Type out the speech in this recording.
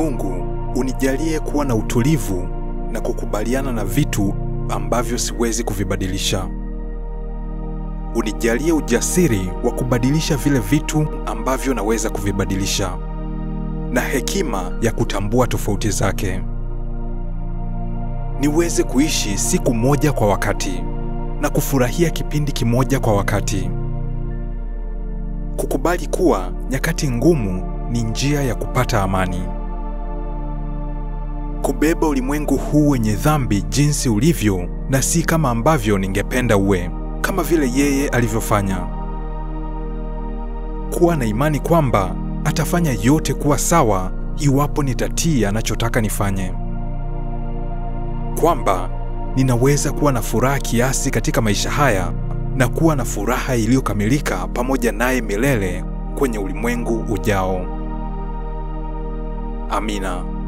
Mungu, unijalie kuwa na utulivu na kukubaliana na vitu ambavyo siwezi kuvibadilisha. Unijalie ujasiri wa kubadilisha vile vitu ambavyo naweza kuvibadilisha na hekima ya kutambua tofauti zake. Niweze kuishi siku moja kwa wakati na kufurahia kipindi kimoja kwa wakati. Kukubali kuwa nyakati ngumu ni njia ya kupata amani. Kubeba ulimwengu huu wenye dhambi jinsi ulivyo na si kama ambavyo ningependa uwe, kama vile yeye alivyofanya. Kuwa na imani kwamba atafanya yote kuwa sawa iwapo nitatii anachotaka nifanye. Kwamba ninaweza kuwa na furaha kiasi katika maisha haya na kuwa na furaha iliyokamilika pamoja naye milele kwenye ulimwengu ujao. Amina.